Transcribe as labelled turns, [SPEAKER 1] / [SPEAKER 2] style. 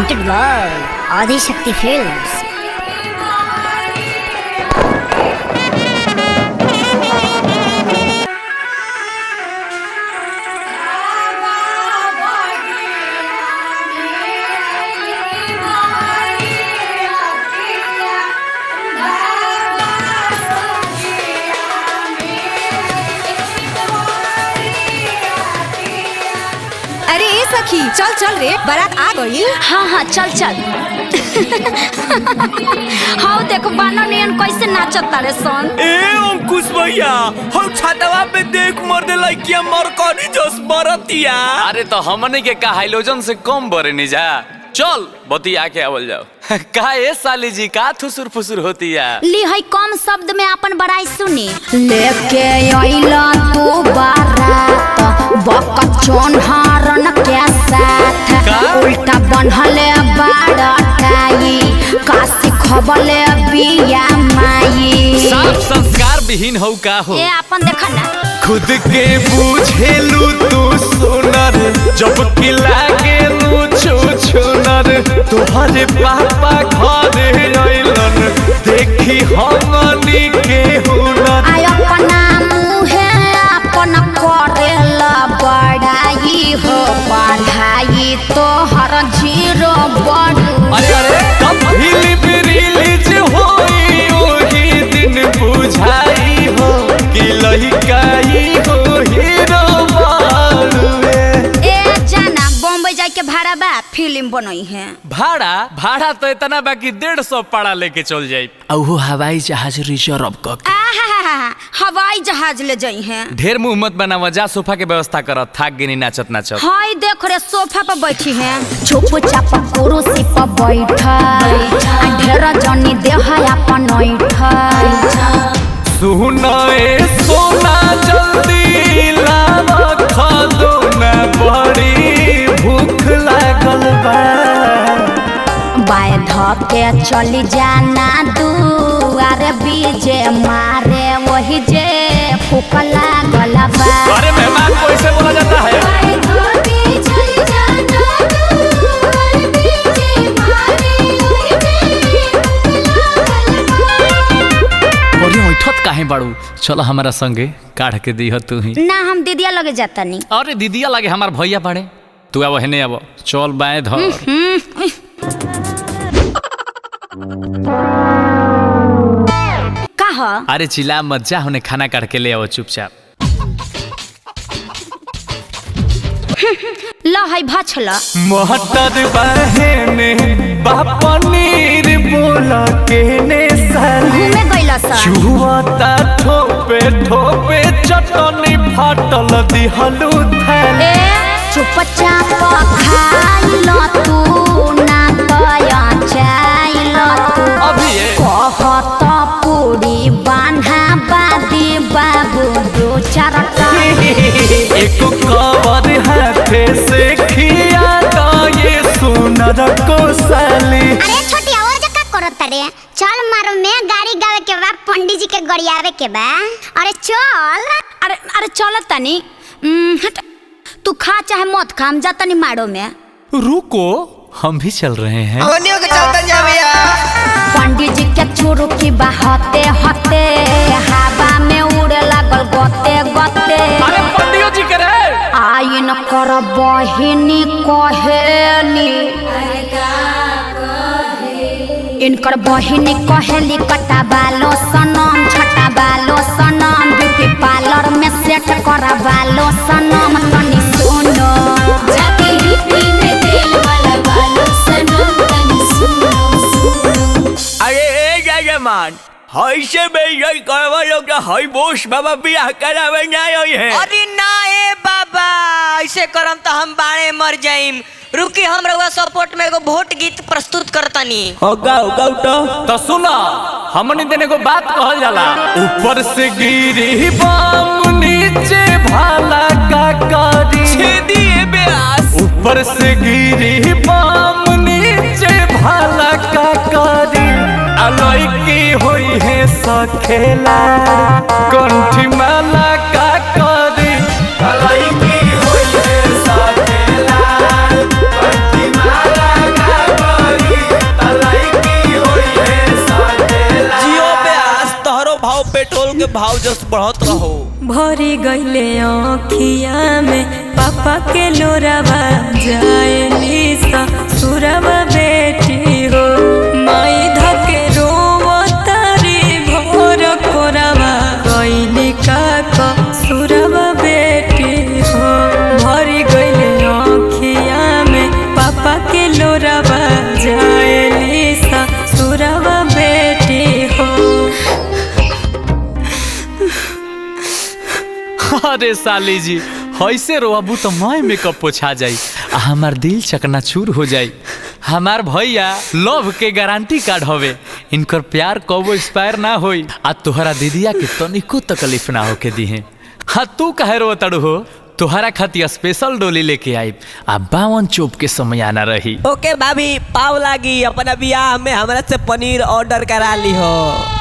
[SPEAKER 1] presented by Adi Shakti Films.
[SPEAKER 2] अरे ए सखी चल चल रे बारात आ गई
[SPEAKER 1] हाँ हाँ चल चल हाँ देखो बानो नियन कैसे नाचत तारे सन
[SPEAKER 3] ए अंकुश भैया हम छतवा पे देख मर दे लइकिया मरकनी जस बरतिया
[SPEAKER 4] अरे तो हमने के का हाइलोजन से कम बरे नहीं जा चल बती आके आवल जाओ का ए साली जी का थुसुर फुसुर होती है
[SPEAKER 1] ली है कम शब्द में अपन बड़ाई सुनी
[SPEAKER 5] लेके अइला तू बारात बकचोन हारन के साथ
[SPEAKER 4] का?
[SPEAKER 5] उल्टा बनहले बाड़टाई काशी खबले बिया माई
[SPEAKER 4] साफ संस्कार विहीन हो का हो
[SPEAKER 1] ए अपन देखा ना
[SPEAKER 3] खुद के बुझेलू तू सुनर जब कि लागे लू छू छुनर तोहरे पापा घर अइलन देखी हमनी के हुनर
[SPEAKER 5] आय अपना मुहे अपन करेला बड़ाई हो पढ़ाई तोहर जीरो बड़ू
[SPEAKER 3] अरे अरे कब फिल्म रिलीज होई ओही दिन बुझाई हो कि लहिकाई हो हीरो मारुए
[SPEAKER 5] ए जाना बॉम्बे जाए के भाड़ा बा फिल्म बनई है
[SPEAKER 4] भाड़ा भाड़ा तो इतना बाकी डेढ़ सौ पाड़ा लेके चल जाई
[SPEAKER 3] औहो हवाई जहाज रिजर्व क
[SPEAKER 5] आहा हवाई जहाज ले जाई हैं
[SPEAKER 4] ढेर मुंह मत बनावा जा सोफा के व्यवस्था कर थाक गिनी नाचत नाचत
[SPEAKER 5] हाय देख रे सोफा पर बैठी हैं चुप चाप कुर्सी पर बैठल आ ढेर जनी देह अपन ऐठल
[SPEAKER 3] सुना ए सोना जल्दी लावा खादो ना बड़ी भूख लागल बा
[SPEAKER 5] बाय धके चली जाना दुआर बीजे मारे वही जे फूक लागल बा
[SPEAKER 3] अरे मेहमान को ऐसे बोला जाता है
[SPEAKER 5] बाय धके चली जाना दुआर बीजे मारे वही जे
[SPEAKER 4] अरे उठत काहे बाड़ू चलो हमारा संगे काढ़ के दीह तू ही
[SPEAKER 5] ना हम दीदिया लगे जाता नहीं
[SPEAKER 4] अरे दीदिया लगे हमार भैया बाड़े तू अब हेने अब चल बाएं धर
[SPEAKER 5] कहा
[SPEAKER 4] अरे चिल्ला मत जा होने खाना काढ़ के ले आओ चुपचाप
[SPEAKER 5] ल है भछला
[SPEAKER 3] मोहतर बहने बापनीर बोला के ने साली
[SPEAKER 5] घूमे गइला सा
[SPEAKER 3] छुआता ठोपे ठोपे चटनी फाटल दिहलू थैले
[SPEAKER 5] ए चुपचाप खाइल तू ना तया चाइल तू
[SPEAKER 4] अभी ये
[SPEAKER 5] कहत पूरी बान्हा बादी बाबू दो चारटा
[SPEAKER 3] एक कवर हाथे से खिया तो ये सुनर को साली
[SPEAKER 6] अरे छोटी और जका करत तारे चल मारो में गाड़ी गावे के बा पंडित जी के गड़ियावे के बा अरे चल
[SPEAKER 5] अरे अरे चल तनी उम, हट तू खा चाहे मत खा हम जा तनी मारो में
[SPEAKER 4] रुको हम भी चल रहे हैं
[SPEAKER 5] पंडित जी के चोरू की बहते हते हवा में उड़े लागल गते गते
[SPEAKER 4] अरे पंडियो जी करे
[SPEAKER 5] आइन कर बहिनी कहेली इनकर बहिनी कहेली कटा बालो सनम छटा बालो सनम ब्यूटी पार्लर में सेट करा बालो सनम तनी सुनो जाके हिप्पी में तेल वाला बालो सनम तनी सुनो सुनो
[SPEAKER 3] अरे ए जजमान हई से बेइज्जत करवा लोग तो हई बोस बाबा बियाह करावे ना आई है
[SPEAKER 7] अरे ना ए बाबा ऐसे करम तो हम बाणे मर जाइम रुकी हम रउआ सपोर्ट में एगो वोट गीत प्रस्तुत करतनी
[SPEAKER 3] हो गाओ गाओ तो तो सुना हमनी देने को बात कहल जाला ऊपर से गिरी बम नीचे भाला का करी छेदिए ब्यास ऊपर से गिरी बम नीचे भाला का करी अलई की होई है सखेला कंठी माला का करी अलई की होई है सखेला कंठी माला का
[SPEAKER 8] पेट्रोल के भाव जस बढ़त रहो
[SPEAKER 9] भरी गईले अखिया में पापा के लोरावा जाए निसा सुरवा बेटी हो माई धके रोवतारी भोर कोरावा गईली काका सुरवा बेटी हो भरी गईले अखिया में पापा के लोरावा जाए निसा सुरवा बेटी हो
[SPEAKER 3] अरे साली जी ऐसे रोबू तो मैं मेकअप पोछा जाई आ हमार दिल चकनाचूर हो जाई हमार भैया लव के गारंटी कार्ड हवे इनकर प्यार कबो एक्सपायर ना होई आ तोहरा दीदिया के तनिको तकलीफ ना होके दिहे हाँ तू कहे रो तड़ू हो तोहरा खातिर स्पेशल डोली लेके आई आ बावन चोप के समय आना रही
[SPEAKER 8] ओके भाभी पाव लागी अपना बियाह में हमरा से पनीर ऑर्डर करा ली हो